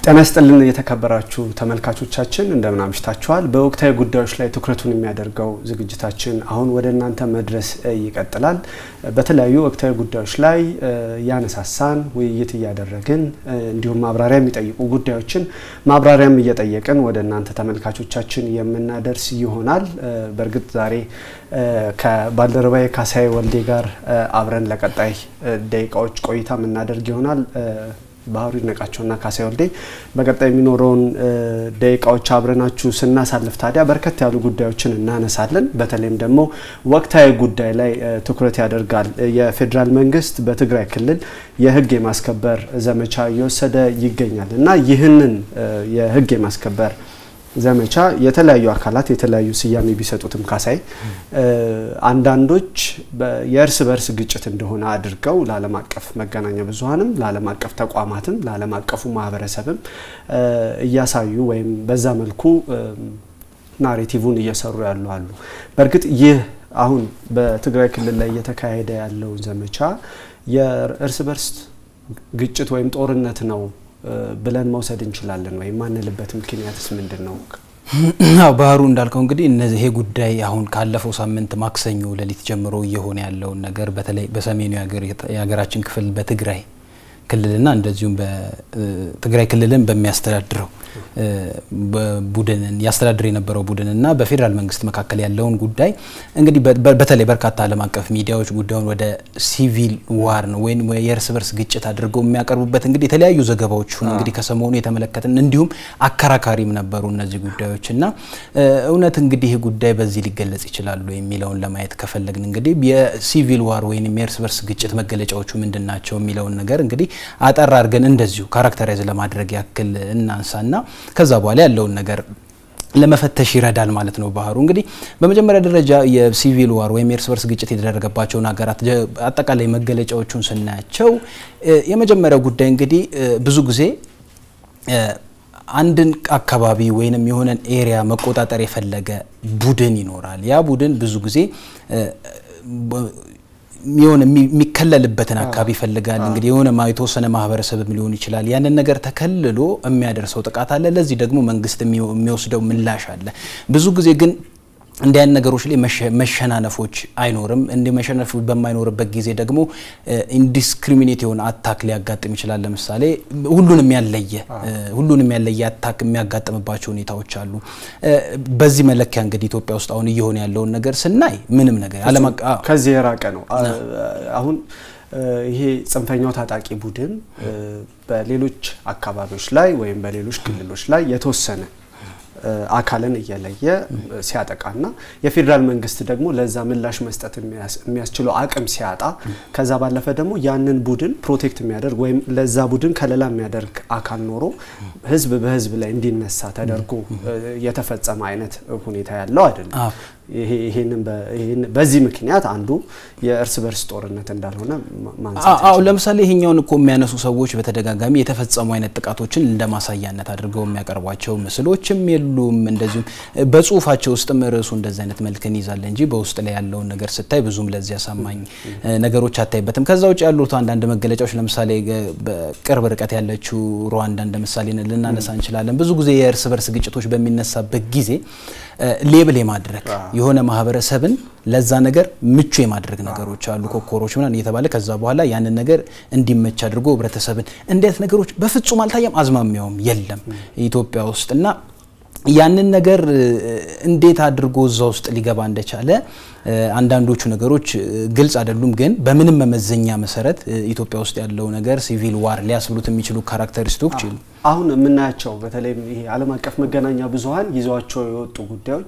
ጤና ይስጥልን የተከበራችሁ ተመልካቾቻችን እንደምን አምሽታችኋል። በወቅታዊ ጉዳዮች ላይ ትኩረቱን የሚያደርገው ዝግጅታችን አሁን ወደ እናንተ መድረስ ይቀጥላል። በተለያዩ ወቅታዊ ጉዳዮች ላይ እያነሳሳን ውይይት እያደረግን እንዲሁም ማብራሪያ የሚጠይቁ ጉዳዮችን ማብራሪያም እየጠየቅን ወደ እናንተ ተመልካቾቻችን የምናደርስ ይሆናል። በእርግጥ ዛሬ ከባልደረባዬ ካሳዬ ወልዴ ጋር አብረን ለቀጣይ ደቂቃዎች ቆይታ የምናደርግ ይሆናል። ባህሩ ይድነቃቸውና ካሳዬ ወልዴ በቀጣይ የሚኖረውን ደቂቃዎች አብረናችሁ ስናሳልፍ ታዲያ በርከት ያሉ ጉዳዮችን እናነሳለን። በተለይም ደግሞ ወቅታዊ ጉዳይ ላይ ትኩረት ያደርጋል። የፌዴራል መንግስት በትግራይ ክልል የህግ የማስከበር ዘመቻ እየወሰደ ይገኛል እና ይህንን የህግ የማስከበር ዘመቻ የተለያዩ አካላት የተለያዩ ስያሜ ቢሰጡትም ካሳይ አንዳንዶች የእርስ በርስ ግጭት እንደሆነ አድርገው ለዓለም አቀፍ መገናኛ ብዙኃንም ለዓለም አቀፍ ተቋማትም ለዓለም አቀፉ ማህበረሰብም እያሳዩ ወይም በዛ መልኩ ናሬቲቭን እየሰሩ ያሉ አሉ። በእርግጥ ይህ አሁን በትግራይ ክልል ላይ እየተካሄደ ያለውን ዘመቻ የእርስ በርስ ግጭት ወይም ጦርነት ነው ብለን መውሰድ እንችላለን ወይም ማንልበት ምክንያትስ ምንድን ነው? አዎ ባህሩ እንዳልከው እንግዲህ እነዚህ ይሄ ጉዳይ አሁን ካለፈው ሳምንት ማክሰኞ ሌሊት ጀምሮ እየሆነ ያለውን ነገር በተለይ በሰሜኑ የሀገራችን ክፍል በትግራይ ክልልና እንደዚሁም በትግራይ ክልልን በሚያስተዳድረው ቡድንን ያስተዳድር የነበረው ቡድንና በፌዴራል መንግስት መካከል ያለውን ጉዳይ እንግዲህ በተለይ በርካታ ዓለም አቀፍ ሚዲያዎች ጉዳዩን ወደ ሲቪል ዋር ነው ወይም የእርስ በርስ ግጭት አድርገው የሚያቀርቡበት እንግዲህ የተለያዩ ዘገባዎችን እንግዲህ ከሰሞኑ የተመለከትን እንዲሁም አከራካሪም ነበሩ እነዚህ ጉዳዮች እና እውነት እንግዲህ ይህ ጉዳይ በዚህ ሊገለጽ ይችላሉ የሚለውን ለማየት ከፈለግን እንግዲህ የሲቪል ዋር ወይም የእርስ በርስ ግጭት መገለጫዎቹ ምንድን ናቸው የሚለውን ነገር እንግዲህ አጠር አድርገን እንደዚሁ ካራክተራይዝ ለማድረግ ያክል እናንሳና ከዛ በኋላ ያለውን ነገር ለመፈተሽ ይረዳል ማለት ነው። ባህሩ እንግዲህ በመጀመሪያ ደረጃ የሲቪል ዋር ወይም የእርስ በርስ ግጭት የተደረገባቸውን ሀገራት አጠቃላይ መገለጫዎቹን ስናያቸው የመጀመሪያው ጉዳይ እንግዲህ ብዙ ጊዜ አንድን አካባቢ ወይንም የሆነን ኤሪያ መቆጣጠር የፈለገ ቡድን ይኖራል። ያ ቡድን ብዙ ጊዜ የሆነ የሚከለልበትን አካባቢ ይፈልጋል። እንግዲህ የሆነ የተወሰነ ማህበረሰብም ሊሆን ይችላል። ያንን ነገር ተከልሎ የሚያደርሰው ጥቃት አለ። ለዚህ ደግሞ መንግስት የሚወስደው ምላሽ አለ። ብዙ ጊዜ ግን እንዲህ አይነት ነገሮች ላይ መሸናነፎች አይኖርም። እንዲህ መሸነፍ በማይኖርበት ጊዜ ደግሞ ኢንዲስክሪሚኔት የሆነ አታክ ሊያጋጥም ይችላል። ለምሳሌ ሁሉንም ያለየ ሁሉንም ያለየ አታክ የሚያጋጥምባቸው ሁኔታዎች አሉ። በዚህ መለኪያ እንግዲህ ኢትዮጵያ ውስጥ አሁን እየሆነ ያለውን ነገር ስናይ ምንም ነገር ዓለም ከዚህ የራቀ ነው። አሁን ይሄ ጽንፈኛው ታጣቂ ቡድን በሌሎች አካባቢዎች ላይ ወይም በሌሎች ክልሎች ላይ የተወሰነ አካልን እየለየ ሲያጠቃና የፌዴራል መንግስት ደግሞ ለዛ ምላሽ መስጠት የሚያስችለው አቅም ሲያጣ ከዛ ባለፈ ደግሞ ያንን ቡድን ፕሮቴክት የሚያደርግ ወይም ለዛ ቡድን ከለላ የሚያደርግ አካል ኖሮ ህዝብ በህዝብ ላይ እንዲነሳ ተደርጎ የተፈጸመ አይነት ሁኔታ ያለው አይደለም። ይሄንን በዚህ ምክንያት አንዱ የእርስ በርስ ጦርነት እንዳልሆነ ማንሳት አዎ ለምሳሌ ይሄኛውን እኮ የሚያነሱ ሰዎች በተደጋጋሚ የተፈጸሙ አይነት ጥቃቶችን እንደ ማሳያነት አድርገው የሚያቀርቧቸው ምስሎችም የሉም። እንደዚሁም በጽሁፋቸው ውስጥም ርዕሱ እንደዚህ አይነት መልክን ይዛል እንጂ በውስጥ ላይ ያለውን ነገር ስታይ ብዙም ለዚህ አሳማኝ ነገሮች አታይበትም። ከዛ ውጭ ያሉት አንዳንድ መገለጫዎች ለምሳሌ በቅርብ ርቀት ያለችው ሩዋንዳ እንደ ምሳሌ ልናነሳ እንችላለን። ብዙ ጊዜ የእርስ በርስ ግጭቶች በሚነሳበት ጊዜ ሌብል የማድረግ የሆነ ማህበረሰብን ለዛ ነገር ምቹ የማድረግ ነገሮች አሉ። ኮኮሮች ምናምን እየተባለ ከዛ በኋላ ያንን ነገር እንዲመች አድርጎ ህብረተሰብን እንዴት ነገሮች በፍጹም አልታየም፣ አዝማሚያውም የለም ኢትዮጵያ ውስጥ እና ያንን ነገር እንዴት አድርጎ እዛ ውስጥ ሊገባ እንደቻለ አንዳንዶቹ ነገሮች ግልጽ አይደሉም። ግን በምንም መመዘኛ መሰረት ኢትዮጵያ ውስጥ ያለው ነገር ሲቪል ዋር ሊያስብሉት የሚችሉ ካራክተሪስቲክስ ይሉ አሁን የምናያቸው በተለይም ይሄ ዓለም አቀፍ መገናኛ ብዙኃን ይዘዋቸው የወጡ ጉዳዮች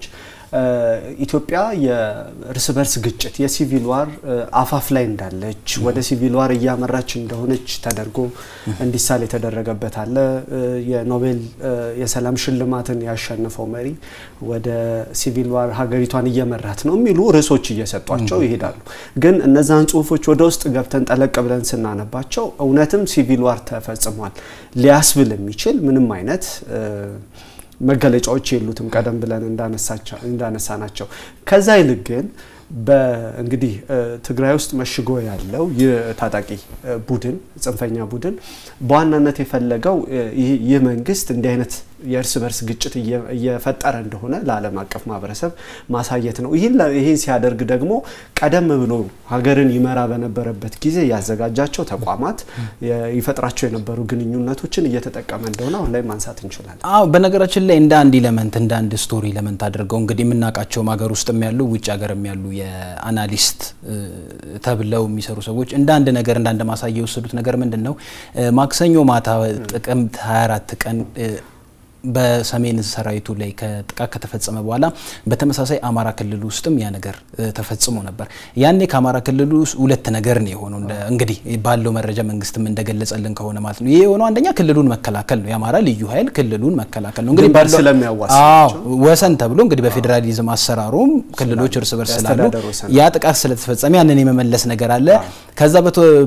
ኢትዮጵያ የእርስ በርስ ግጭት የሲቪል ዋር አፋፍ ላይ እንዳለች ወደ ሲቪል ዋር እያመራች እንደሆነች ተደርጎ እንዲሳል የተደረገበት አለ። የኖቤል የሰላም ሽልማትን ያሸነፈው መሪ ወደ ሲቪል ዋር ሀገሪቷን እየመራት ነው የሚሉ ርዕሶች እየሰጧቸው ይሄዳሉ። ግን እነዛን ጽሁፎች ወደ ውስጥ ገብተን ጠለቅ ብለን ስናነባቸው እውነትም ሲቪል ዋር ተፈጽሟል ሊያስብል የሚችል ምንም አይነት መገለጫዎች የሉትም። ቀደም ብለን እንዳነሳ ናቸው። ከዛ ይልቅ ግን እንግዲህ ትግራይ ውስጥ መሽጎ ያለው ይህ ታጣቂ ቡድን ጽንፈኛ ቡድን በዋናነት የፈለገው ይህ መንግስት እንዲህ አይነት የእርስ በርስ ግጭት እየፈጠረ እንደሆነ ለዓለም አቀፍ ማህበረሰብ ማሳየት ነው። ይህን ሲያደርግ ደግሞ ቀደም ብሎ ሀገርን ይመራ በነበረበት ጊዜ ያዘጋጃቸው ተቋማት ይፈጥራቸው የነበሩ ግንኙነቶችን እየተጠቀመ እንደሆነ አሁን ላይ ማንሳት እንችላለን። አዎ፣ በነገራችን ላይ እንደ አንድ ኢለመንት እንደ አንድ ስቶሪ ኢለመንት አድርገው እንግዲህ የምናውቃቸውም ሀገር ውስጥም ያሉ ውጭ ሀገርም ያሉ የአናሊስት ተብለው የሚሰሩ ሰዎች እንደ አንድ ነገር እንደ አንድ ማሳያ የወሰዱት ነገር ምንድን ነው? ማክሰኞ ማታ ጥቅምት 24 ቀን በሰሜን ሰራዊቱ ላይ ከጥቃት ከተፈጸመ በኋላ በተመሳሳይ አማራ ክልል ውስጥም ያ ነገር ተፈጽሞ ነበር። ያኔ ከአማራ ክልል ውስጥ ሁለት ነገር ነው የሆነው። እንግዲህ ባለው መረጃ መንግስትም እንደገለጸልን ከሆነ ማለት ነው። ይሄ የሆነው አንደኛ ክልሉን መከላከል ነው። የአማራ ልዩ ኃይል ክልሉን መከላከል ነው። እንግዲህ ባለው ወሰን ተብሎ እንግዲህ በፌዴራሊዝም አሰራሩም ክልሎች እርስ በርስ ስላሉ ያ ጥቃት ስለተፈጸመ ያንን የመመለስ ነገር አለ። ከዛ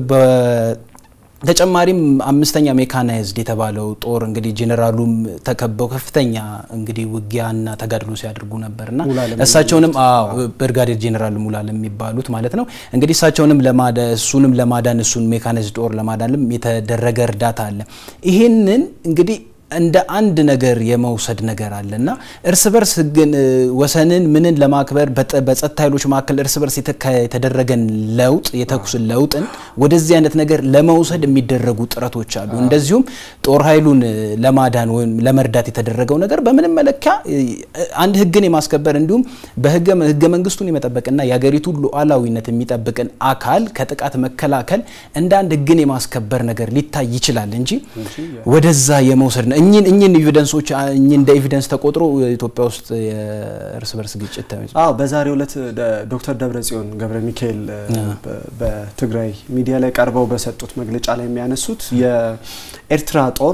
ተጨማሪም አምስተኛ ሜካናይዝድ የተባለው ጦር እንግዲህ ጄኔራሉም ተከበው ከፍተኛ እንግዲህ ውጊያና ተጋድሎ ሲያደርጉ ነበርና እሳቸውንም ብርጋዴር ጄኔራል ሙላለም የሚባሉት ማለት ነው እንግዲህ እሳቸውንም ለማዳን እሱንም ለማዳን እሱን ሜካናይዝድ ጦር ለማዳንም የተደረገ እርዳታ አለ። ይህንን እንግዲህ እንደ አንድ ነገር የመውሰድ ነገር አለ እና እርስ በርስ ግን ወሰንን ምንን ለማክበር በጸጥታ ኃይሎች መካከል እርስ በርስ የተደረገን ለውጥ የተኩስ ለውጥን ወደዚህ አይነት ነገር ለመውሰድ የሚደረጉ ጥረቶች አሉ። እንደዚሁም ጦር ኃይሉን ለማዳን ወይም ለመርዳት የተደረገው ነገር በምንም መለኪያ አንድ ሕግን የማስከበር እንዲሁም በህገ መንግስቱን የመጠበቅና የሀገሪቱን ሉዓላዊነት የሚጠብቅን አካል ከጥቃት መከላከል እንደ አንድ ሕግን የማስከበር ነገር ሊታይ ይችላል እንጂ ወደዛ የመውሰድ ነው። እኚህን እኚህን ኤቪደንሶች እኚህ እንደ ኤቪደንስ ተቆጥሮ ኢትዮጵያ ውስጥ የእርስ በርስ ግጭት አዎ፣ በዛሬው ዕለት ዶክተር ደብረጽዮን ገብረ ሚካኤል በትግራይ ሚዲያ ላይ ቀርበው በሰጡት መግለጫ ላይ የሚያነሱት የኤርትራ ጦር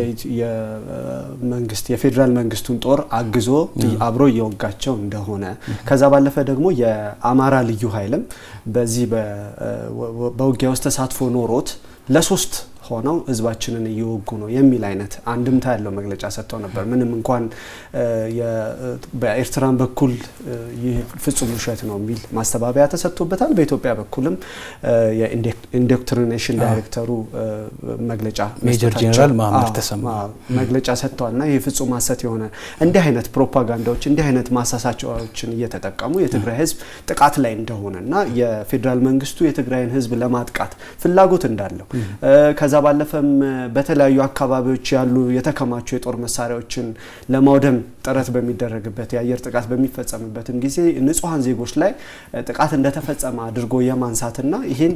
የመንግስት የፌዴራል መንግስቱን ጦር አግዞ አብሮ እየወጋቸው እንደሆነ ከዛ ባለፈ ደግሞ የአማራ ልዩ ኃይልም በዚህ በውጊያ ውስጥ ተሳትፎ ኖሮት ለሶስት ሆነው ህዝባችንን እየወጉ ነው የሚል አይነት አንድምታ ያለው መግለጫ ሰጥተው ነበር። ምንም እንኳን በኤርትራን በኩል ይህ ፍጹም ውሸት ነው የሚል ማስተባበያ ተሰጥቶበታል። በኢትዮጵያ በኩልም የኢንዶክትሪኔሽን ዳይሬክተሩ መግለጫ ሜጀር ጄኔራል መሀመድ ተሰማ መግለጫ ሰጥተዋል እና ይህ ፍጹም ሀሰት የሆነ እንዲህ አይነት ፕሮፓጋንዳዎች እንዲህ አይነት ማሳሳቻዎችን እየተጠቀሙ የትግራይ ህዝብ ጥቃት ላይ እንደሆነ እና የፌዴራል መንግስቱ የትግራይን ህዝብ ለማጥቃት ፍላጎት እንዳለው ከዛ ባለፈም በተለያዩ አካባቢዎች ያሉ የተከማቹ የጦር መሳሪያዎችን ለማውደም ጥረት በሚደረግበት የአየር ጥቃት በሚፈጸምበትም ጊዜ ንጹሐን ዜጎች ላይ ጥቃት እንደተፈጸመ አድርጎ የማንሳትና ይህን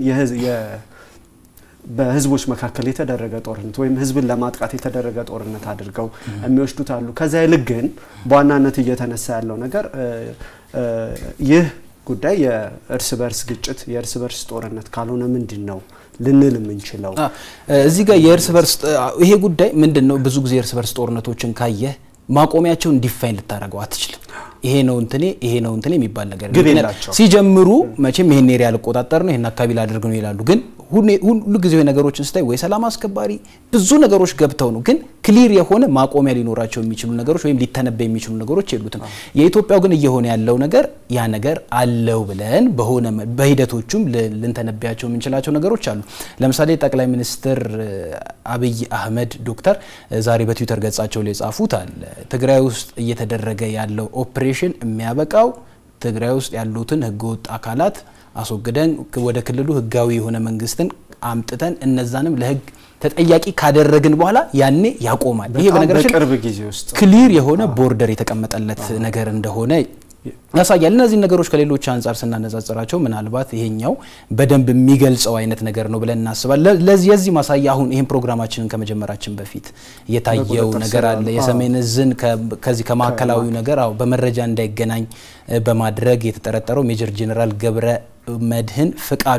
በህዝቦች መካከል የተደረገ ጦርነት ወይም ህዝብን ለማጥቃት የተደረገ ጦርነት አድርገው የሚወስዱት አሉ። ከዛ ይልቅ ግን በዋናነት እየተነሳ ያለው ነገር ይህ ጉዳይ የእርስ በርስ ግጭት የእርስ በርስ ጦርነት ካልሆነ ምንድን ነው ልንል የምንችለው? እዚህ ጋር የእርስ በርስ ይሄ ጉዳይ ምንድን ነው? ብዙ ጊዜ የእርስ በርስ ጦርነቶችን ካየህ ማቆሚያቸውን ዲፋይን ልታደርገው አትችልም። ይሄ ነው እንትኔ ይሄ ነው እንትኔ የሚባል ነገር ግብ የላቸው። ሲጀምሩ መቼም ይሄን ኤሪያ ልቆጣጠር ነው ይሄን አካባቢ ላደርግ ነው ይላሉ። ግን ሁሉ ጊዜ ነገሮችን ስታይ ወይ ሰላም አስከባሪ ብዙ ነገሮች ገብተው ነው፣ ግን ክሊር የሆነ ማቆሚያ ሊኖራቸው የሚችሉ ነገሮች ወይም ሊተነበይ የሚችሉ ነገሮች የሉትም። የኢትዮጵያው ግን እየሆነ ያለው ነገር ያ ነገር አለው ብለን በሆነ በሂደቶቹም ልንተነብያቸው የምንችላቸው ነገሮች አሉ። ለምሳሌ ጠቅላይ ሚኒስትር አብይ አህመድ ዶክተር ዛሬ በትዊተር ገጻቸው ላይ የጻፉት አለ ትግራይ ውስጥ እየተደረገ ያለው ኦፕሬሽን የሚያበቃው ትግራይ ውስጥ ያሉትን ህገወጥ አካላት አስወግደን ወደ ክልሉ ህጋዊ የሆነ መንግስትን አምጥተን እነዛንም ለህግ ተጠያቂ ካደረግን በኋላ ያኔ ያቆማል። ይሄ በነገራችን በቅርብ ጊዜ ውስጥ ክሊር የሆነ ቦርደር የተቀመጠለት ነገር እንደሆነ ያሳያል። እነዚህ ነገሮች ከሌሎች አንጻር ስናነጻጽራቸው ምናልባት ይሄኛው በደንብ የሚገልጸው አይነት ነገር ነው ብለን እናስባለን። ለዚህ የዚህ ማሳያ አሁን ይህን ፕሮግራማችንን ከመጀመራችን በፊት የታየው ነገር አለ። የሰሜን እዝን ከዚህ ከማዕከላዊ ነገር አዎ በመረጃ እንዳይገናኝ በማድረግ የተጠረጠረው ሜጀር ጄኔራል ገብረ መድህን ፍቃዱ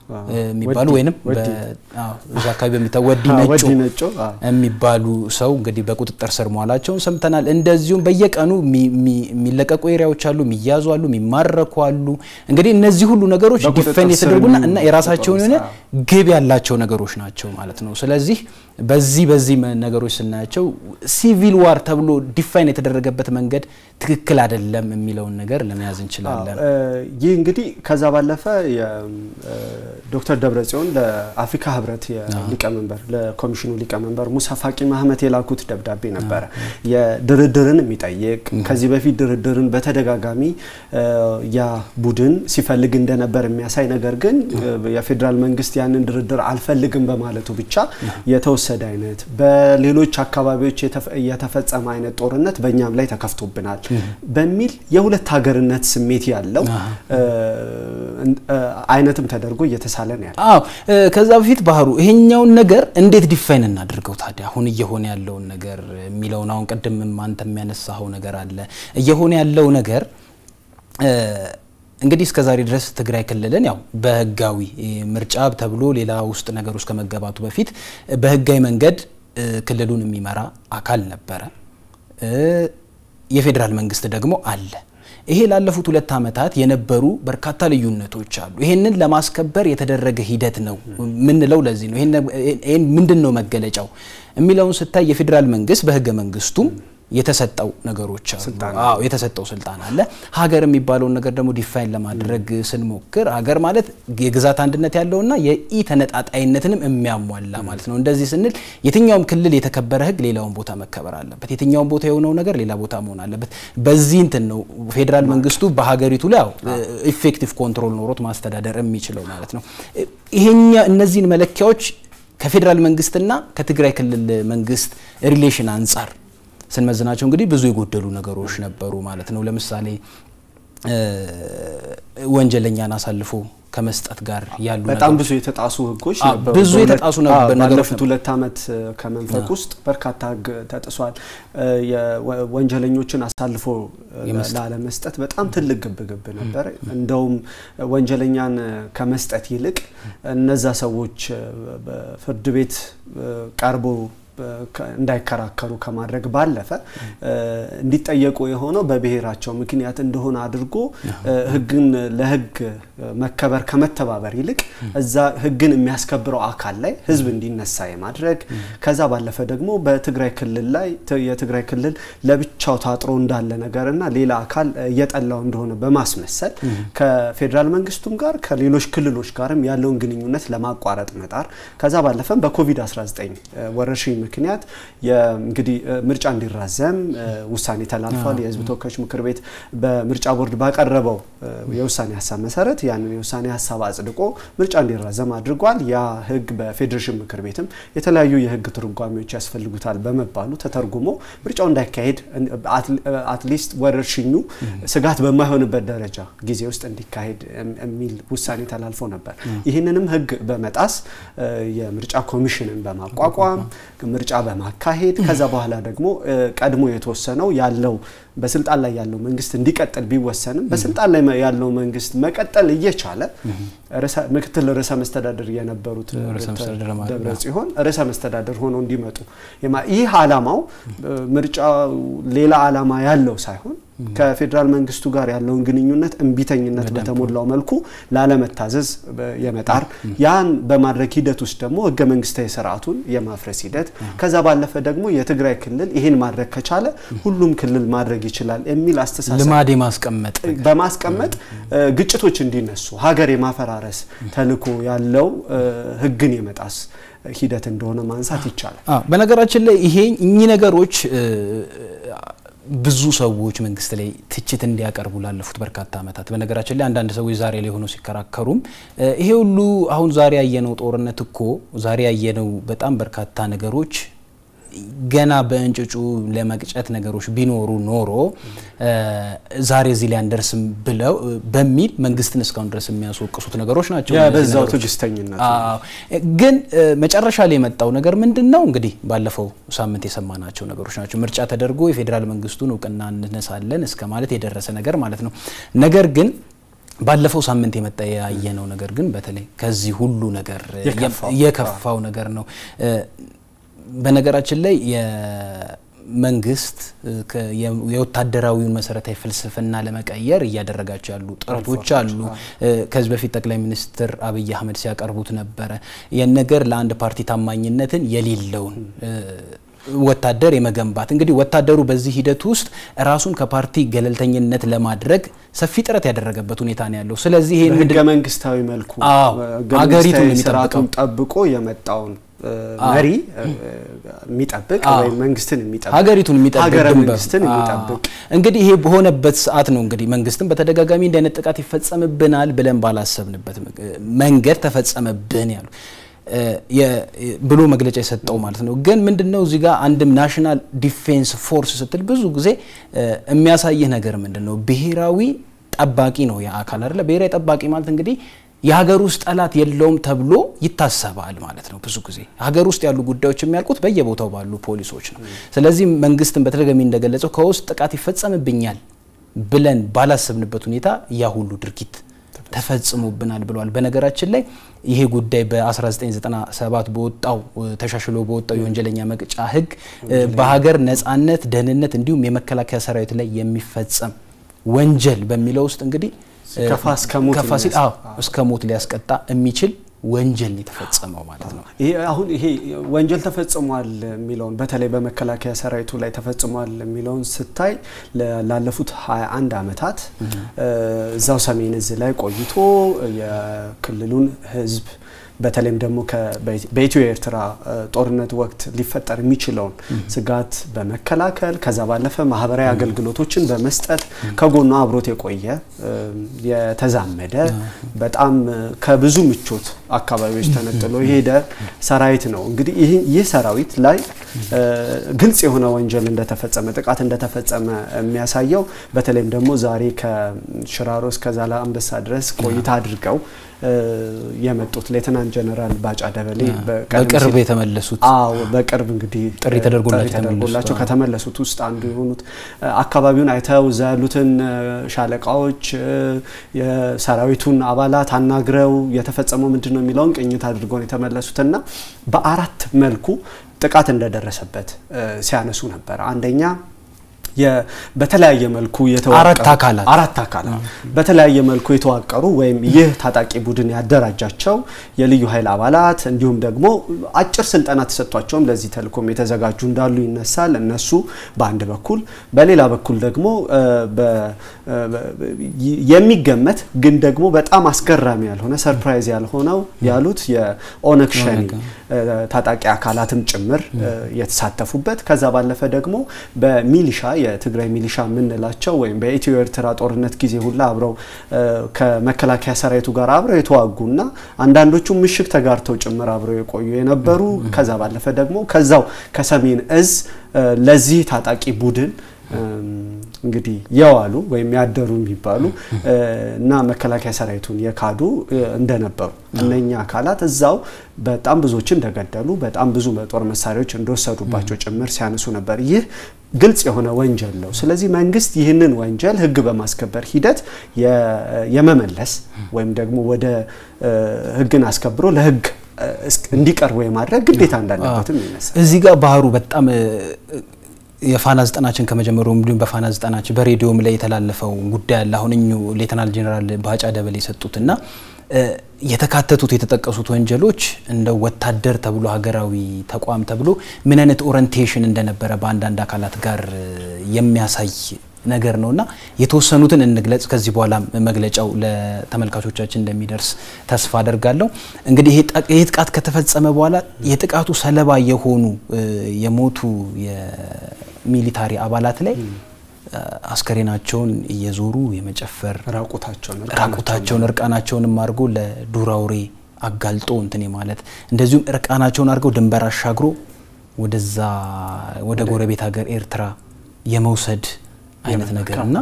የሚባሉ ወይም እዛ አካባቢ በሚታ ወዲ ነጮ የሚባሉ ሰው እንግዲህ በቁጥጥር ስር መዋላቸውን ሰምተናል። እንደዚሁም በየቀኑ የሚለቀቁ ኤሪያዎች አሉ፣ የሚያዙ አሉ፣ የሚማረኩ አሉ። እንግዲህ እነዚህ ሁሉ ነገሮች ዲፌን የተደረጉና እና የራሳቸውን የሆነ ግብ ያላቸው ነገሮች ናቸው ማለት ነው። ስለዚህ በዚህ በዚህ ነገሮች ስናያቸው ሲቪል ዋር ተብሎ ዲፋይን የተደረገበት መንገድ ትክክል አይደለም የሚለውን ነገር ለመያዝ እንችላለን። ይህ እንግዲህ ከዛ ባለፈ ዶክተር ደብረጽዮን ለአፍሪካ ህብረት ሊቀመንበር ለኮሚሽኑ ሊቀመንበር ሙሳ ፋቂ ማህመት የላኩት ደብዳቤ ነበረ የድርድርን የሚጠይቅ ከዚህ በፊት ድርድርን በተደጋጋሚ ያ ቡድን ሲፈልግ እንደነበር የሚያሳይ ነገር ግን የፌዴራል መንግስት ያንን ድርድር አልፈልግም በማለቱ ብቻ የተወሰደ አይነት በሌሎች አካባቢዎች የተፈጸመ አይነት ጦርነት በእኛም ላይ ተከፍቶብናል በሚል የሁለት ሀገርነት ስሜት ያለው አይነትም ተደርጎ እየተሳለ ነው ያለው። አዎ ከዛ በፊት ባህሩ ይሄኛውን ነገር እንዴት ዲፋይን እናድርገው ታዲያ አሁን እየሆነ ያለውን ነገር የሚለውን አሁን ቅድምም አንተ የሚያነሳኸው ነገር አለ እየሆነ ያለው ነገር እንግዲህ እስከ ዛሬ ድረስ ትግራይ ክልልን ያው በህጋዊ ምርጫ ተብሎ ሌላ ውስጥ ነገር ውስጥ ከመገባቱ በፊት በህጋዊ መንገድ ክልሉን የሚመራ አካል ነበረ። የፌዴራል መንግስት ደግሞ አለ። ይሄ ላለፉት ሁለት ዓመታት የነበሩ በርካታ ልዩነቶች አሉ። ይሄንን ለማስከበር የተደረገ ሂደት ነው ምንለው ለዚህ ነው። ይሄን ምንድን ነው መገለጫው የሚለውን ስታይ የፌዴራል መንግስት በህገ መንግስቱም የተሰጠው ነገሮች አሉ። አዎ የተሰጠው ስልጣን አለ። ሀገር የሚባለውን ነገር ደግሞ ዲፋይን ለማድረግ ስንሞክር ሀገር ማለት የግዛት አንድነት ያለውና የኢ ተነጣጣይነትንም የሚያሟላ ማለት ነው። እንደዚህ ስንል የትኛውም ክልል የተከበረ ህግ ሌላውን ቦታ መከበር አለበት። የትኛውም ቦታ የሆነው ነገር ሌላ ቦታ መሆን አለበት። በዚህ እንትን ነው ፌዴራል መንግስቱ በሀገሪቱ ላይ ያው ኢፌክቲቭ ኮንትሮል ኖሮት ማስተዳደር የሚችለው ማለት ነው። ይሄኛ እነዚህን መለኪያዎች ከፌዴራል መንግስትና ከትግራይ ክልል መንግስት ሪሌሽን አንጻር ስንመዝናቸው እንግዲህ ብዙ የጎደሉ ነገሮች ነበሩ ማለት ነው። ለምሳሌ ወንጀለኛን አሳልፎ ከመስጠት ጋር ያሉ በጣም ብዙ የተጣሱ ህጎች ነበሩ። ብዙ የተጣሱ ነገሮች ባለፉት ሁለት ዓመት ከመንፈቅ ውስጥ በርካታ ህግ ተጥሷል። ወንጀለኞችን አሳልፎ ላለመስጠት በጣም ትልቅ ግብግብ ነበር። እንደውም ወንጀለኛን ከመስጠት ይልቅ እነዛ ሰዎች በፍርድ ቤት ቀርቦ እንዳይከራከሩ ከማድረግ ባለፈ እንዲጠየቁ የሆነው በብሔራቸው ምክንያት እንደሆነ አድርጎ ህግን ለህግ መከበር ከመተባበር ይልቅ እዛ ህግን የሚያስከብረው አካል ላይ ህዝብ እንዲነሳ የማድረግ ከዛ ባለፈ ደግሞ በትግራይ ክልል ላይ የትግራይ ክልል ለብቻው ታጥሮ እንዳለ ነገርና ሌላ አካል እየጠላው እንደሆነ በማስመሰል ከፌዴራል መንግስቱም ጋር ከሌሎች ክልሎች ጋርም ያለውን ግንኙነት ለማቋረጥ መጣር ከዛ ባለፈም በኮቪድ-19 ወረርሽኝ ምክንያት እንግዲህ ምርጫ እንዲራዘም ውሳኔ ተላልፏል። የህዝብ ተወካዮች ምክር ቤት በምርጫ ቦርድ ባቀረበው የውሳኔ ሀሳብ መሰረት ያንን የውሳኔ ሀሳብ አጽድቆ ምርጫ እንዲራዘም አድርጓል። ያ ህግ በፌዴሬሽን ምክር ቤትም የተለያዩ የህግ ትርጓሜዎች ያስፈልጉታል በመባሉ ተተርጉሞ ምርጫው እንዳይካሄድ አትሊስት ወረርሽኙ ስጋት በማይሆንበት ደረጃ ጊዜ ውስጥ እንዲካሄድ የሚል ውሳኔ ተላልፎ ነበር። ይህንንም ህግ በመጣስ የምርጫ ኮሚሽንን በማቋቋም ምርጫ በማካሄድ ከዛ በኋላ ደግሞ ቀድሞ የተወሰነው ያለው በስልጣን ላይ ያለው መንግስት እንዲቀጥል ቢወሰንም በስልጣን ላይ ያለው መንግስት መቀጠል እየቻለ ምክትል ርዕሰ መስተዳድር የነበሩት ደብረ ጽዮን ርዕሰ መስተዳድር ሆነው እንዲመጡ ይህ አላማው ምርጫ ሌላ አላማ ያለው ሳይሆን ከፌዴራል መንግስቱ ጋር ያለውን ግንኙነት እምቢተኝነት በተሞላው መልኩ ላለመታዘዝ የመጣር ያን በማድረግ ሂደት ውስጥ ደግሞ ህገ መንግስታዊ ስርዓቱን የማፍረስ ሂደት ከዛ ባለፈ ደግሞ የትግራይ ክልል ይህን ማድረግ ከቻለ ሁሉም ክልል ማድረግ ይችላል የሚል አስተሳሰብ ልማድ የማስቀመጥ በማስቀመጥ ግጭቶች እንዲነሱ ሀገር የማፈራረስ ተልዕኮ ያለው ህግን የመጣስ ሂደት እንደሆነ ማንሳት ይቻላል። በነገራችን ላይ ይሄ እኚህ ነገሮች ብዙ ሰዎች መንግስት ላይ ትችት እንዲያቀርቡ ላለፉት በርካታ ዓመታት በነገራችን ላይ አንዳንድ ሰዎች ዛሬ ላይ ሆነው ሲከራከሩም ይሄ ሁሉ አሁን ዛሬ ያየነው ጦርነት እኮ ዛሬ ያየነው በጣም በርካታ ነገሮች ገና በእንጭጩ ለመቅጨት ነገሮች ቢኖሩ ኖሮ ዛሬ እዚህ ላይ አንደርስም ብለው በሚል መንግስትን እስካሁን ድረስ የሚያስወቅሱት ነገሮች ናቸው። በዛው ትዕግስተኝነት ግን መጨረሻ ላይ የመጣው ነገር ምንድን ነው? እንግዲህ ባለፈው ሳምንት የሰማናቸው ነገሮች ናቸው። ምርጫ ተደርጎ የፌዴራል መንግስቱን እውቅና እንነሳለን እስከ ማለት የደረሰ ነገር ማለት ነው። ነገር ግን ባለፈው ሳምንት የመጣ ያየነው ነገር ግን በተለይ ከዚህ ሁሉ ነገር የከፋው ነገር ነው። በነገራችን ላይ መንግስት የወታደራዊውን መሰረታዊ ፍልስፍና ለመቀየር እያደረጋቸው ያሉ ጥረቶች አሉ። ከዚህ በፊት ጠቅላይ ሚኒስትር አብይ አህመድ ሲያቀርቡት ነበረ። ይህን ነገር ለአንድ ፓርቲ ታማኝነትን የሌለውን ወታደር የመገንባት እንግዲህ ወታደሩ በዚህ ሂደት ውስጥ ራሱን ከፓርቲ ገለልተኝነት ለማድረግ ሰፊ ጥረት ያደረገበት ሁኔታ ነው ያለው። ስለዚህ ይሄን ህገ መንግስታዊ መልኩ ሀገሪቱን ስርዓቱን ጠብቆ የመጣውን መሪ የሚጠብቅ ወይም መንግስትን የሚጠብቅ ሀገሪቱን የሚጠብቅ ሀገረ መንግስትን የሚጠብቅ እንግዲህ ይሄ በሆነበት ሰዓት ነው እንግዲህ መንግስትን በተደጋጋሚ እንዲህ አይነት ጥቃት ይፈጸምብናል ብለን ባላሰብንበት መንገድ ተፈጸመብን ያሉ ብሎ መግለጫ የሰጠው ማለት ነው። ግን ምንድነው እዚህ ጋር አንድም ናሽናል ዲፌንስ ፎርስ ስትል ብዙ ጊዜ የሚያሳይህ ነገር ምንድን ነው? ብሔራዊ ጠባቂ ነው ያ አካል አይደለ? ብሔራዊ ጠባቂ ማለት እንግዲህ የሀገር ውስጥ ጠላት የለውም ተብሎ ይታሰባል ማለት ነው። ብዙ ጊዜ ሀገር ውስጥ ያሉ ጉዳዮች የሚያልቁት በየቦታው ባሉ ፖሊሶች ነው። ስለዚህ መንግስትን በተደጋጋሚ እንደገለጸው ከውስጥ ጥቃት ይፈጸምብኛል ብለን ባላሰብንበት ሁኔታ ያ ሁሉ ድርጊት ተፈጽሞብናል ብለዋል። በነገራችን ላይ ይሄ ጉዳይ በ1997 በወጣው ተሻሽሎ በወጣው የወንጀለኛ መቅጫ ሕግ በሀገር ነጻነት፣ ደህንነት እንዲሁም የመከላከያ ሰራዊት ላይ የሚፈጸም ወንጀል በሚለው ውስጥ እንግዲህ ከፋ እስከ ሞት ከፋ ሲል አዎ እስከ ሞት ሊያስቀጣ የሚችል ወንጀል ነው የተፈጸመው ማለት ነው። ይሄ አሁን ይሄ ወንጀል ተፈጽሟል የሚለውን በተለይ በመከላከያ ሰራዊቱ ላይ ተፈጽሟል የሚለውን ስታይ ላለፉት 21 ዓመታት እዛው ሰሜን እዝ ላይ ቆይቶ የክልሉን ህዝብ በተለይም ደግሞ በኢትዮ ኤርትራ ጦርነት ወቅት ሊፈጠር የሚችለውን ስጋት በመከላከል ከዛ ባለፈ ማህበራዊ አገልግሎቶችን በመስጠት ከጎኗ አብሮት የቆየ የተዛመደ በጣም ከብዙ ምቾት አካባቢዎች ተነጥሎ የሄደ ሰራዊት ነው። እንግዲህ ይህ ሰራዊት ላይ ግልጽ የሆነ ወንጀል እንደተፈጸመ ጥቃት እንደተፈጸመ የሚያሳየው በተለይም ደግሞ ዛሬ ከሽራሮ እስከ ዛላ አንበሳ ድረስ ቆይታ አድርገው የመጡት ሌተናንት ጀነራል ባጫ ደበሌ በቅርብ የተመለሱት አዎ በቅርብ እንግዲህ ጥሪ ተደርጎላቸው ከተመለሱት ውስጥ አንዱ የሆኑት አካባቢውን አይተው እዛ ያሉትን ሻለቃዎች የሰራዊቱን አባላት አናግረው የተፈጸመው ምንድን ነው የሚለውን ቅኝት አድርገው የተመለሱትና በአራት መልኩ ጥቃት እንደደረሰበት ሲያነሱ ነበር። አንደኛ በተለያየ መልኩ አራት አካላት አራት አካላት በተለያየ መልኩ የተዋቀሩ ወይም ይህ ታጣቂ ቡድን ያደራጃቸው የልዩ ኃይል አባላት እንዲሁም ደግሞ አጭር ስልጠና ተሰጥቷቸውም ለዚህ ተልእኮም የተዘጋጁ እንዳሉ ይነሳል። እነሱ በአንድ በኩል፣ በሌላ በኩል ደግሞ የሚገመት ግን ደግሞ በጣም አስገራሚ ያልሆነ ሰርፕራይዝ ያልሆነው ያሉት የኦነግ ሸኔ ታጣቂ አካላትም ጭምር የተሳተፉበት ከዛ ባለፈ ደግሞ በሚሊሻ የትግራይ ሚሊሻ የምንላቸው ወይም በኢትዮ ኤርትራ ጦርነት ጊዜ ሁላ አብረው ከመከላከያ ሰራዊቱ ጋር አብረው የተዋጉና አንዳንዶቹ ምሽግ ተጋርተው ጭምር አብረው የቆዩ የነበሩ ከዛ ባለፈ ደግሞ ከዛው ከሰሜን እዝ ለዚህ ታጣቂ ቡድን እንግዲህ የዋሉ ወይም ያደሩ የሚባሉ እና መከላከያ ሰራዊቱን የካዱ እንደነበሩ እነኛ አካላት እዛው በጣም ብዙዎችን እንደገደሉ በጣም ብዙ ጦር መሳሪያዎች እንደወሰዱባቸው ጭምር ሲያነሱ ነበር። ይህ ግልጽ የሆነ ወንጀል ነው። ስለዚህ መንግስት ይህንን ወንጀል ሕግ በማስከበር ሂደት የመመለስ ወይም ደግሞ ወደ ሕግን አስከብሮ ለሕግ እንዲቀርቡ የማድረግ ግዴታ እንዳለበትም ይነሳል። እዚህ ጋር ባህሩ በጣም የፋና ዘጠናችን ከመጀመሩ እንዲሁም በፋና ዘጠናችን በሬዲዮም ላይ የተላለፈው ጉዳይ አለ። አሁን እኙ ሌተናል ጄኔራል ባጫ ደበሌ የሰጡትና የተካተቱት የተጠቀሱት ወንጀሎች እንደ ወታደር ተብሎ ሀገራዊ ተቋም ተብሎ ምን አይነት ኦሪንቴሽን እንደነበረ በአንዳንድ አካላት ጋር የሚያሳይ ነገር ነው እና የተወሰኑትን እንግለጽ። ከዚህ በኋላ መግለጫው ለተመልካቾቻችን እንደሚደርስ ተስፋ አደርጋለሁ። እንግዲህ ይህ ጥቃት ከተፈጸመ በኋላ የጥቃቱ ሰለባ የሆኑ የሞቱ የሚሊታሪ አባላት ላይ አስከሬናቸውን እየዞሩ የመጨፈር ራቁታቸውን እርቃናቸውንም አድርጎ ለዱር አውሬ አጋልጦ እንትን ማለት እንደዚሁም እርቃናቸውን አድርገው ድንበር አሻግሮ ወደዛ ወደ ጎረቤት ሀገር ኤርትራ የመውሰድ አይነት ነገር እና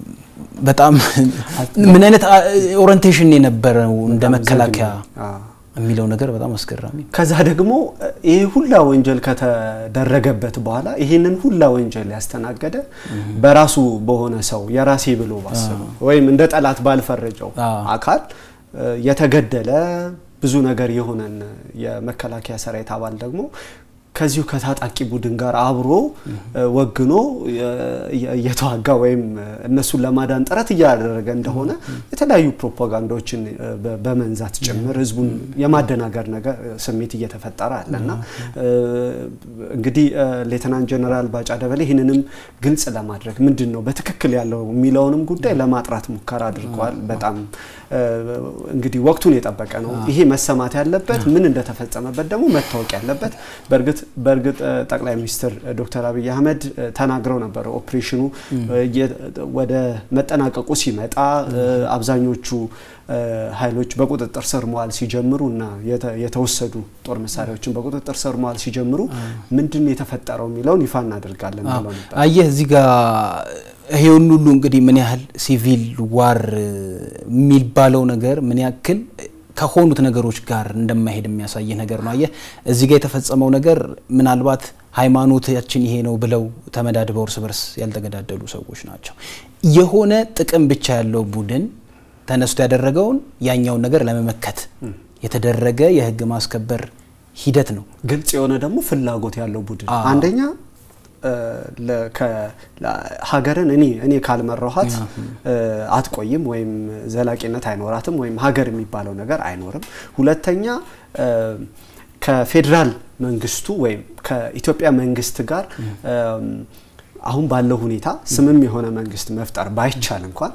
በጣም ምን አይነት ኦሪንቴሽን የነበረው እንደ መከላከያ የሚለው ነገር በጣም አስገራሚ ነው። ከዛ ደግሞ ይህ ሁላ ወንጀል ከተደረገበት በኋላ ይህንን ሁላ ወንጀል ያስተናገደ በራሱ በሆነ ሰው የራሴ ብሎ ባሰበ ወይም እንደ ጠላት ባልፈረጀው አካል የተገደለ ብዙ ነገር የሆነን የመከላከያ ሰራዊት አባል ደግሞ ከዚሁ ከታጣቂ ቡድን ጋር አብሮ ወግኖ እየተዋጋ ወይም እነሱን ለማዳን ጥረት እያደረገ እንደሆነ የተለያዩ ፕሮፓጋንዳዎችን በመንዛት ጭምር ህዝቡን የማደናገር ነገር ስሜት እየተፈጠረ አለ እና እንግዲህ ሌተናንት ጀነራል ባጫ ደበሌ ይህንንም ግልጽ ለማድረግ ምንድን ነው በትክክል ያለው የሚለውንም ጉዳይ ለማጥራት ሙከራ አድርገዋል። በጣም እንግዲህ ወቅቱን የጠበቀ ነው ይሄ መሰማት ያለበት ምን እንደተፈጸመበት ደግሞ መታወቅ ያለበት በእርግጥ በእርግጥ ጠቅላይ ሚኒስትር ዶክተር አብይ አህመድ ተናግረው ነበር። ኦፕሬሽኑ ወደ መጠናቀቁ ሲመጣ አብዛኞቹ ኃይሎች በቁጥጥር ስር መዋል ሲጀምሩ እና የተወሰዱ ጦር መሳሪያዎችን በቁጥጥር ስር መዋል ሲጀምሩ ምንድን ነው የተፈጠረው የሚለውን ይፋ እናደርጋለን ብለው ነበር። አየህ እዚህ ጋር ይሄውን ሁሉ እንግዲህ ምን ያህል ሲቪል ዋር የሚባለው ነገር ምን ያክል ከሆኑት ነገሮች ጋር እንደማይሄድ የሚያሳይ ነገር ነው። አየህ እዚህ ጋር የተፈጸመው ነገር ምናልባት ሃይማኖታችን ይሄ ነው ብለው ተመዳድበው እርስ በርስ ያልተገዳደሉ ሰዎች ናቸው። የሆነ ጥቅም ብቻ ያለው ቡድን ተነስቶ ያደረገውን ያኛውን ነገር ለመመከት የተደረገ የህግ ማስከበር ሂደት ነው። ግልጽ የሆነ ደግሞ ፍላጎት ያለው ቡድን አንደኛ ሀገርን እኔ እኔ ካልመራኋት አትቆይም ወይም ዘላቂነት አይኖራትም ወይም ሀገር የሚባለው ነገር አይኖርም። ሁለተኛ ከፌዴራል መንግስቱ ወይም ከኢትዮጵያ መንግስት ጋር አሁን ባለው ሁኔታ ስምም የሆነ መንግስት መፍጠር ባይቻል እንኳን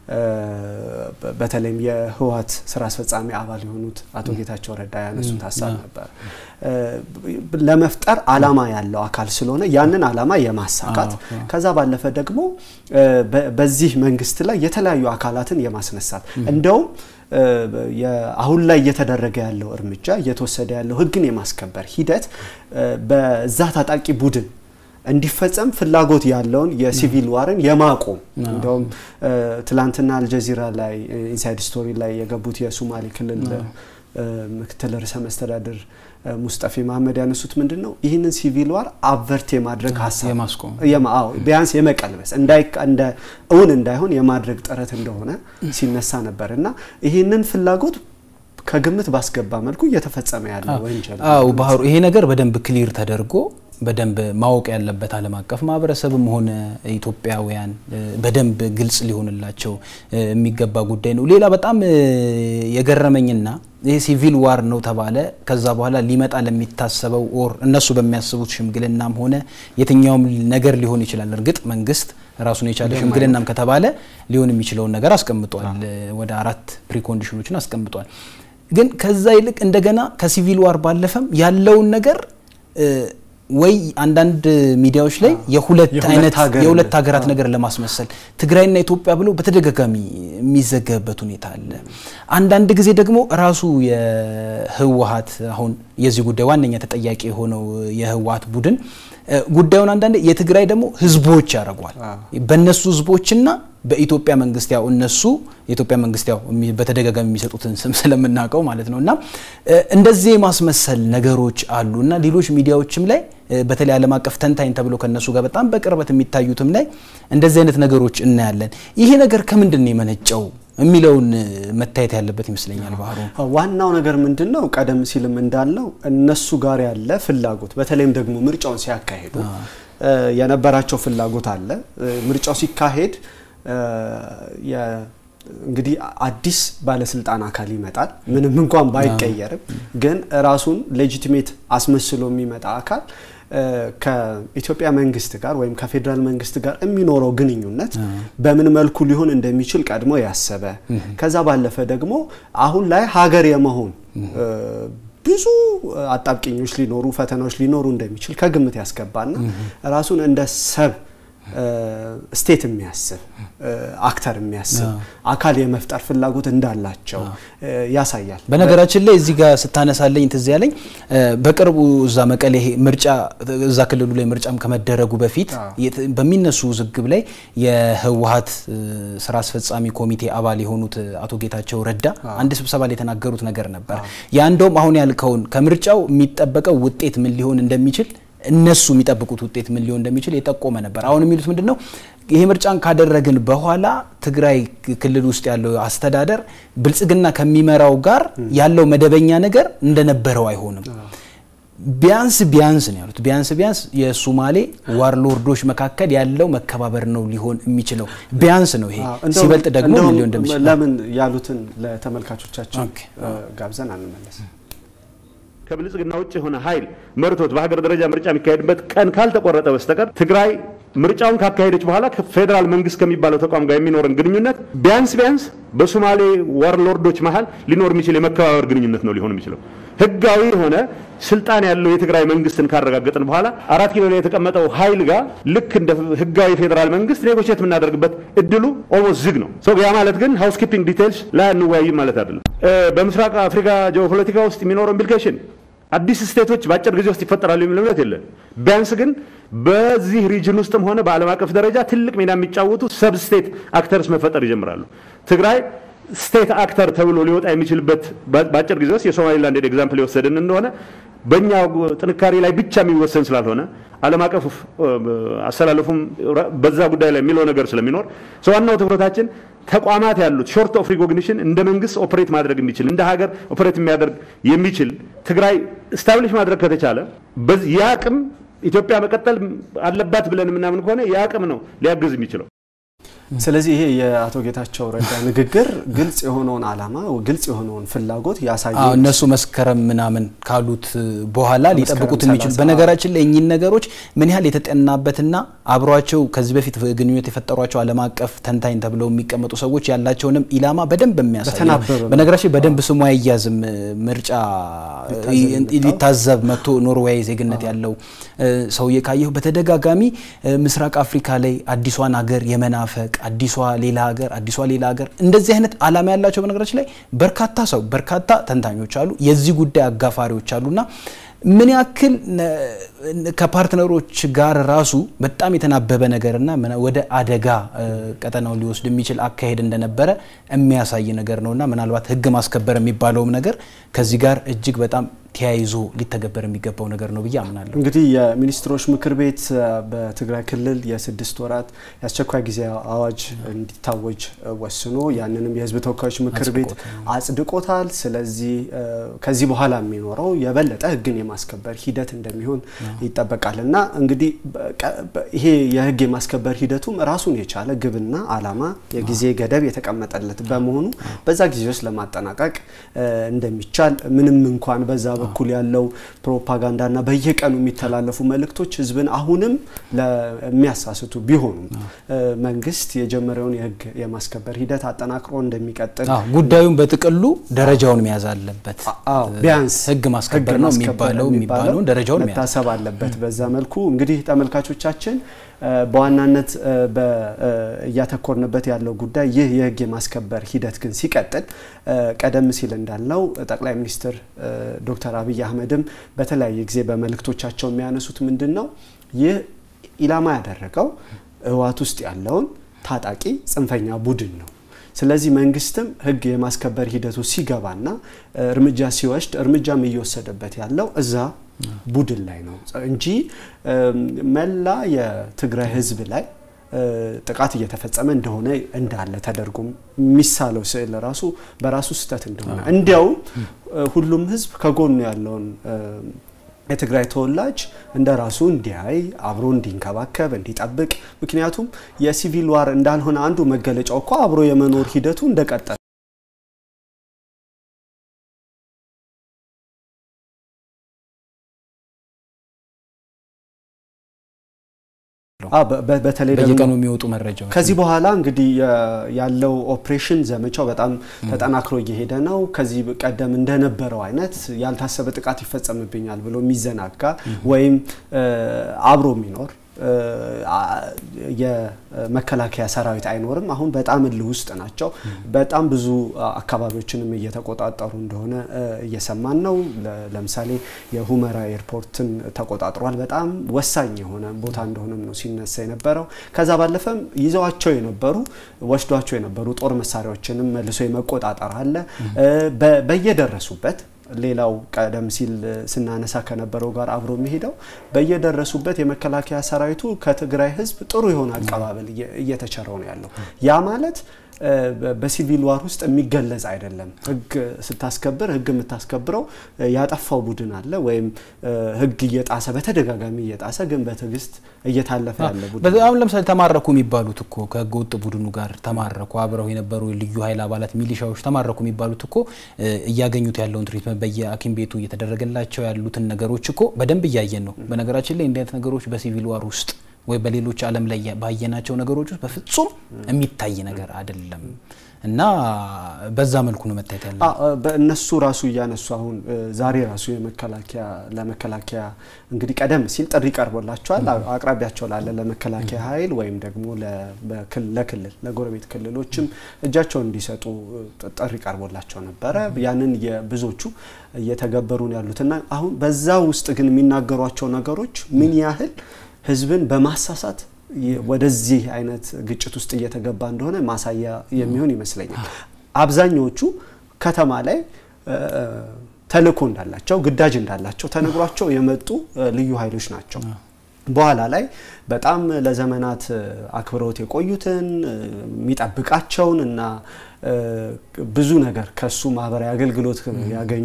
በተለይም የህወሓት ስራ አስፈጻሚ አባል የሆኑት አቶ ጌታቸው ረዳ ያነሱት ሀሳብ ነበር። ለመፍጠር አላማ ያለው አካል ስለሆነ ያንን አላማ የማሳካት ከዛ ባለፈ ደግሞ በዚህ መንግስት ላይ የተለያዩ አካላትን የማስነሳት እንደውም አሁን ላይ እየተደረገ ያለው እርምጃ እየተወሰደ ያለው ህግን የማስከበር ሂደት በዛ ታጣቂ ቡድን እንዲፈጸም ፍላጎት ያለውን የሲቪል ዋርን የማቆም እንደውም ትላንትና አልጀዚራ ላይ ኢንሳይድ ስቶሪ ላይ የገቡት የሶማሌ ክልል ምክትል ርዕሰ መስተዳድር ሙስጠፌ መሀመድ ያነሱት ምንድን ነው ይህንን ሲቪል ዋር አቨርት የማድረግ ሀሳብ ቢያንስ የመቀልበስ እንደ እውን እንዳይሆን የማድረግ ጥረት እንደሆነ ሲነሳ ነበር እና ይህንን ፍላጎት ከግምት ባስገባ መልኩ እየተፈጸመ ያለ ወንጀል አው ባህሩ ይሄ ነገር በደንብ ክሊር ተደርጎ በደንብ ማወቅ ያለበት ዓለም አቀፍ ማህበረሰብም ሆነ ኢትዮጵያውያን በደንብ ግልጽ ሊሆንላቸው የሚገባ ጉዳይ ነው። ሌላ በጣም የገረመኝና ይህ ሲቪል ዋር ነው ተባለ። ከዛ በኋላ ሊመጣ ለሚታሰበው ኦር እነሱ በሚያስቡት ሽምግልናም ሆነ የትኛውም ነገር ሊሆን ይችላል። እርግጥ መንግስት ራሱን የቻለ ሽምግልናም ከተባለ ሊሆን የሚችለውን ነገር አስቀምጧል። ወደ አራት ፕሪኮንዲሽኖችን አስቀምጧል። ግን ከዛ ይልቅ እንደገና ከሲቪል ዋር ባለፈም ያለውን ነገር ወይ አንዳንድ ሚዲያዎች ላይ የሁለት አይነት የሁለት ሀገራት ነገር ለማስመሰል ትግራይና ኢትዮጵያ ብሎ በተደጋጋሚ የሚዘገብበት ሁኔታ አለ። አንዳንድ ጊዜ ደግሞ ራሱ የህወሀት አሁን የዚህ ጉዳይ ዋነኛ ተጠያቂ የሆነው የህወሀት ቡድን ጉዳዩን አንዳንድ የትግራይ ደግሞ ህዝቦች ያደርጓል። በእነሱ ህዝቦችና በኢትዮጵያ መንግስት ያው እነሱ የኢትዮጵያ መንግስት ያው በተደጋጋሚ የሚሰጡትን ስም ስለምናውቀው ማለት ነው እና እንደዚህ የማስመሰል ነገሮች አሉ እና ሌሎች ሚዲያዎችም ላይ በተለይ ዓለም አቀፍ ተንታኝ ተብሎ ከነሱ ጋር በጣም በቅርበት የሚታዩትም ላይ እንደዚህ አይነት ነገሮች እናያለን። ይሄ ነገር ከምንድን ነው የመነጨው የሚለውን መታየት ያለበት ይመስለኛል። ባህሩ ዋናው ነገር ምንድን ነው? ቀደም ሲልም እንዳልነው እነሱ ጋር ያለ ፍላጎት በተለይም ደግሞ ምርጫውን ሲያካሄዱ የነበራቸው ፍላጎት አለ። ምርጫው ሲካሄድ እንግዲህ አዲስ ባለስልጣን አካል ይመጣል። ምንም እንኳን ባይቀየርም ግን ራሱን ሌጂቲሜት አስመስሎ የሚመጣ አካል ከኢትዮጵያ መንግስት ጋር ወይም ከፌዴራል መንግስት ጋር የሚኖረው ግንኙነት በምን መልኩ ሊሆን እንደሚችል ቀድሞ ያሰበ ከዛ ባለፈ ደግሞ አሁን ላይ ሀገር የመሆን ብዙ አጣብቂኞች ሊኖሩ ፈተናዎች ሊኖሩ እንደሚችል ከግምት ያስገባና ራሱን እንደ ሰብ ስቴት የሚያስብ አክተር የሚያስብ አካል የመፍጠር ፍላጎት እንዳላቸው ያሳያል። በነገራችን ላይ እዚህ ጋር ስታነሳለኝ ትዝ ያለኝ በቅርቡ እዛ መቀሌ ምርጫ እዛ ክልሉ ላይ ምርጫም ከመደረጉ በፊት በሚነሱ ውዝግብ ላይ የህወሀት ስራ አስፈጻሚ ኮሚቴ አባል የሆኑት አቶ ጌታቸው ረዳ አንድ ስብሰባ ላይ የተናገሩት ነገር ነበር። ያ እንደውም አሁን ያልከውን ከምርጫው የሚጠበቀው ውጤት ምን ሊሆን እንደሚችል እነሱ የሚጠብቁት ውጤት ምን ሊሆን እንደሚችል የጠቆመ ነበር። አሁን የሚሉት ምንድን ነው? ይሄ ምርጫን ካደረግን በኋላ ትግራይ ክልል ውስጥ ያለው አስተዳደር ብልጽግና ከሚመራው ጋር ያለው መደበኛ ነገር እንደነበረው አይሆንም። ቢያንስ ቢያንስ ነው ያሉት። ቢያንስ ቢያንስ የሱማሌ ዋርሎርዶች መካከል ያለው መከባበር ነው ሊሆን የሚችለው። ቢያንስ ነው ይሄ። ሲበልጥ ደግሞ ምን ሊሆን እንደሚችል ለምን ያሉትን ለተመልካቾቻችን ጋብዘን አንመለስ። ከብልጽግና ውጭ የሆነ ኃይል መርቶት በሀገር ደረጃ ምርጫ የሚካሄድበት ቀን ካልተቆረጠ በስተቀር ትግራይ ምርጫውን ካካሄደች በኋላ ከፌዴራል መንግስት ከሚባለው ተቋም ጋር የሚኖረን ግንኙነት ቢያንስ ቢያንስ በሶማሌ ዋርሎርዶች መሀል ሊኖር የሚችል የመከባበር ግንኙነት ነው ሊሆን የሚችለው። ህጋዊ የሆነ ስልጣን ያለው የትግራይ መንግስትን ካረጋገጥን በኋላ አራት ኪሎ ላይ የተቀመጠው ኃይል ጋር ልክ እንደ ህጋዊ ፌዴራል መንግስት ኔጎሽት የምናደርግበት እድሉ ኦልሞስት ዝግ ነው። ያ ማለት ግን ሃውስ ኪፒንግ ዲቴልስ ላይ አንወያይም ማለት አይደለም። በምስራቅ አፍሪካ ጂኦፖለቲካ ውስጥ የሚኖረው ኢምፕሊኬሽን አዲስ ስቴቶች በአጭር ጊዜ ውስጥ ይፈጠራሉ የሚል እምነት የለን። ቢያንስ ግን በዚህ ሪጅን ውስጥም ሆነ በዓለም አቀፍ ደረጃ ትልቅ ሚና የሚጫወቱ ሰብ ስቴት አክተርስ መፈጠር ይጀምራሉ። ትግራይ ስቴት አክተር ተብሎ ሊወጣ የሚችልበት በአጭር ጊዜ ውስጥ የሶማሊላንድ ኤግዛምፕል የወሰድን እንደሆነ በእኛ ጥንካሬ ላይ ብቻ የሚወሰን ስላልሆነ ዓለም አቀፍ አሰላለፉም በዛ ጉዳይ ላይ የሚለው ነገር ስለሚኖር ዋናው ትኩረታችን ተቋማት ያሉት ሾርት ኦፍ ሪኮግኒሽን እንደ መንግስት ኦፕሬት ማድረግ የሚችል እንደ ሀገር ኦፕሬት የሚያደርግ የሚችል ትግራይ ስታብሊሽ ማድረግ ከተቻለ ያ አቅም ኢትዮጵያ መቀጠል አለባት ብለን የምናምን ከሆነ ያ አቅም ነው ሊያግዝ የሚችለው። ስለዚህ ይሄ የአቶ ጌታቸው ረዳ ንግግር ግልጽ የሆነውን ዓላማ ግልጽ የሆነውን ፍላጎት ያሳያል። እነሱ መስከረም ምናምን ካሉት በኋላ ሊጠብቁት የሚችሉ በነገራችን ላይ እኚህን ነገሮች ምን ያህል የተጠናበትና አብሯቸው ከዚህ በፊት ግንኙነት የፈጠሯቸው ዓለም አቀፍ ተንታኝ ተብለው የሚቀመጡ ሰዎች ያላቸውንም ኢላማ በደንብ የሚያሳይ በነገራችን በደንብ ስሙ አይያዝም። ምርጫ ሊታዘብ መጥቶ ኖርዌይ ዜግነት ያለው ሰውዬ ካየሁ በተደጋጋሚ ምስራቅ አፍሪካ ላይ አዲሷን ሀገር የመናፈቅ አዲሷ ሌላ ሀገር አዲሷ ሌላ ሀገር እንደዚህ አይነት ዓላማ ያላቸው በነገራችን ላይ በርካታ ሰው በርካታ ተንታኞች አሉ፣ የዚህ ጉዳይ አጋፋሪዎች አሉና ምን ያክል ከፓርትነሮች ጋር ራሱ በጣም የተናበበ ነገርና ወደ አደጋ ቀጠናውን ሊወስድ የሚችል አካሄድ እንደነበረ የሚያሳይ ነገር ነውና ምናልባት ሕግ ማስከበር የሚባለውም ነገር ከዚህ ጋር እጅግ በጣም ተያይዞ ሊተገበር የሚገባው ነገር ነው ብዬ አምናለሁ። እንግዲህ የሚኒስትሮች ምክር ቤት በትግራይ ክልል የስድስት ወራት የአስቸኳይ ጊዜ አዋጅ እንዲታወጅ ወስኖ ያንንም የህዝብ ተወካዮች ምክር ቤት አጽድቆታል። ስለዚህ ከዚህ በኋላ የሚኖረው የበለጠ ህግን የማስከበር ሂደት እንደሚሆን ይጠበቃል እና እንግዲህ ይሄ የህግ የማስከበር ሂደቱም ራሱን የቻለ ግብና አላማ የጊዜ ገደብ የተቀመጠለት በመሆኑ በዛ ጊዜ ውስጥ ለማጠናቀቅ እንደሚቻል ምንም እንኳን በዛ በኩል ያለው ፕሮፓጋንዳና በየቀኑ የሚተላለፉ መልእክቶች ህዝብን አሁንም የሚያሳስቱ ቢሆኑም መንግስት የጀመረውን የህግ የማስከበር ሂደት አጠናክሮ እንደሚቀጥል ጉዳዩን በጥቅሉ ደረጃውን መያዝ አለበት። ቢያንስ ህግ ማስከበር ነው የሚባለው የሚባለውን ደረጃውን መታሰብ አለበት። በዛ መልኩ እንግዲህ ተመልካቾቻችን በዋናነት እያተኮርንበት ያለው ጉዳይ ይህ የህግ የማስከበር ሂደት ግን ሲቀጥል ቀደም ሲል እንዳልነው ጠቅላይ ሚኒስትር ዶክተር አብይ አህመድም በተለያየ ጊዜ በመልእክቶቻቸው የሚያነሱት ምንድን ነው ይህ ኢላማ ያደረገው ህወሓት ውስጥ ያለውን ታጣቂ ጽንፈኛ ቡድን ነው። ስለዚህ መንግስትም ህግ የማስከበር ሂደቱ ሲገባና እርምጃ ሲወስድ እርምጃም እየወሰደበት ያለው እዛ ቡድን ላይ ነው እንጂ መላ የትግራይ ህዝብ ላይ ጥቃት እየተፈጸመ እንደሆነ እንዳለ ተደርጎ የሚሳለው ስዕል ራሱ በራሱ ስህተት እንደሆነ እንዲያውም ሁሉም ህዝብ ከጎኑ ያለውን የትግራይ ተወላጅ እንደ ራሱ እንዲያይ አብሮ እንዲንከባከብ እንዲጠብቅ ምክንያቱም የሲቪል ዋር እንዳልሆነ አንዱ መገለጫው እኮ አብሮ የመኖር ሂደቱ እንደቀጠለ በተለይ በየቀኑ የሚወጡ መረጃዎች ከዚህ በኋላ እንግዲህ ያለው ኦፕሬሽን ዘመቻው በጣም ተጠናክሮ እየሄደ ነው። ከዚህ ቀደም እንደነበረው አይነት ያልታሰበ ጥቃት ይፈጸምብኛል ብሎ የሚዘናጋ ወይም አብሮ የሚኖር የመከላከያ ሰራዊት አይኖርም። አሁን በጣም እልህ ውስጥ ናቸው። በጣም ብዙ አካባቢዎችንም እየተቆጣጠሩ እንደሆነ እየሰማን ነው። ለምሳሌ የሁመራ ኤርፖርትን ተቆጣጥሯል። በጣም ወሳኝ የሆነ ቦታ እንደሆነም ነው ሲነሳ የነበረው። ከዛ ባለፈም ይዘዋቸው የነበሩ ወስዷቸው የነበሩ ጦር መሳሪያዎችንም መልሶ የመቆጣጠር አለ በየደረሱበት ሌላው ቀደም ሲል ስናነሳ ከነበረው ጋር አብሮ የሚሄደው በየደረሱበት የመከላከያ ሰራዊቱ ከትግራይ ሕዝብ ጥሩ የሆነ አቀባበል እየተቸረው ነው ያለው። ያ ማለት በሲቪል ዋር ውስጥ የሚገለጽ አይደለም። ህግ ስታስከብር ህግ የምታስከብረው ያጠፋው ቡድን አለ ወይም ህግ እየጣሰ በተደጋጋሚ እየጣሰ ግን በትዕግስት እየታለፈ ያለ ቡድን አሁን ለምሳሌ ተማረኩ የሚባሉት እኮ ከህገ ወጥ ቡድኑ ጋር ተማረኩ አብረው የነበሩ ልዩ ኃይል አባላት ሚሊሻዎች ተማረኩ የሚባሉት እኮ እያገኙት ያለውን ትሪትመንት በየሐኪም ቤቱ እየተደረገላቸው ያሉትን ነገሮች እኮ በደንብ እያየን ነው። በነገራችን ላይ እንዲህ አይነት ነገሮች በሲቪል ዋር ውስጥ ወይ በሌሎች ዓለም ላይ ባየናቸው ነገሮች ውስጥ በፍጹም የሚታይ ነገር አይደለም እና በዛ መልኩ ነው መታየት ያለ በእነሱ ራሱ እያነሱ አሁን ዛሬ ራሱ የመከላከያ ለመከላከያ እንግዲህ ቀደም ሲል ጥሪ ቀርቦላቸዋል። አቅራቢያቸው ላለ ለመከላከያ ኃይል ወይም ደግሞ ለክልል ለጎረቤት ክልሎችም እጃቸውን እንዲሰጡ ጥሪ ቀርቦላቸው ነበረ። ያንን የብዙዎቹ እየተገበሩ ነው ያሉትና አሁን በዛ ውስጥ ግን የሚናገሯቸው ነገሮች ምን ያህል ህዝብን በማሳሳት ወደዚህ አይነት ግጭት ውስጥ እየተገባ እንደሆነ ማሳያ የሚሆን ይመስለኛል። አብዛኛዎቹ ከተማ ላይ ተልእኮ እንዳላቸው ግዳጅ እንዳላቸው ተነግሯቸው የመጡ ልዩ ኃይሎች ናቸው። በኋላ ላይ በጣም ለዘመናት አክብረውት የቆዩትን የሚጠብቃቸውን እና ብዙ ነገር ከሱ ማህበራዊ አገልግሎት ያገኙ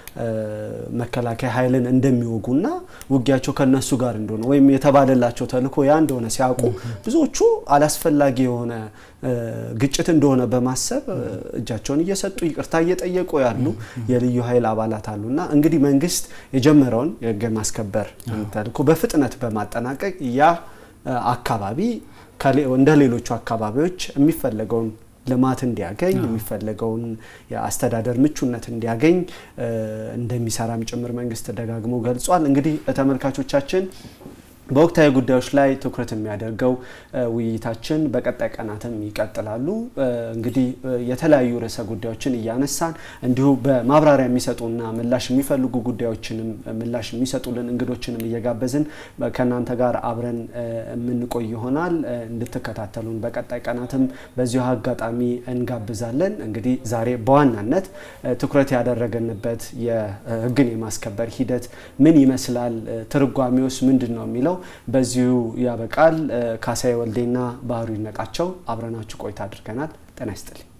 መከላከያ ኃይልን እንደሚወጉና ውጊያቸው ከነሱ ጋር እንደሆነ ወይም የተባለላቸው ተልእኮ ያ እንደሆነ ሲያውቁ ብዙዎቹ አላስፈላጊ የሆነ ግጭት እንደሆነ በማሰብ እጃቸውን እየሰጡ ይቅርታ እየጠየቁ ያሉ የልዩ ኃይል አባላት አሉና እንግዲህ መንግስት የጀመረውን የህግ ማስከበር ተልእኮ በፍጥነት በማጠናቀቅ ያ አካባቢ እንደ ሌሎቹ አካባቢዎች የሚፈለገውን ልማት እንዲያገኝ የሚፈለገውን የአስተዳደር ምቹነት እንዲያገኝ እንደሚሰራም ጭምር መንግስት ደጋግሞ ገልጿል። እንግዲህ ተመልካቾቻችን በወቅታዊ ጉዳዮች ላይ ትኩረት የሚያደርገው ውይይታችን በቀጣይ ቀናትም ይቀጥላሉ። እንግዲህ የተለያዩ ርዕሰ ጉዳዮችን እያነሳን እንዲሁ በማብራሪያ የሚሰጡና ምላሽ የሚፈልጉ ጉዳዮችንም ምላሽ የሚሰጡልን እንግዶችንም እየጋበዝን ከእናንተ ጋር አብረን የምንቆይ ይሆናል። እንድትከታተሉን በቀጣይ ቀናትም በዚሁ አጋጣሚ እንጋብዛለን። እንግዲህ ዛሬ በዋናነት ትኩረት ያደረገንበት የህግን የማስከበር ሂደት ምን ይመስላል፣ ትርጓሜውስ ምንድን ነው የሚለው በዚሁ ያበቃል። ካሳዬ ወልዴና ባህሩ ይነቃቸው አብረናችሁ ቆይታ አድርገናል። ጤና ይስጥልኝ።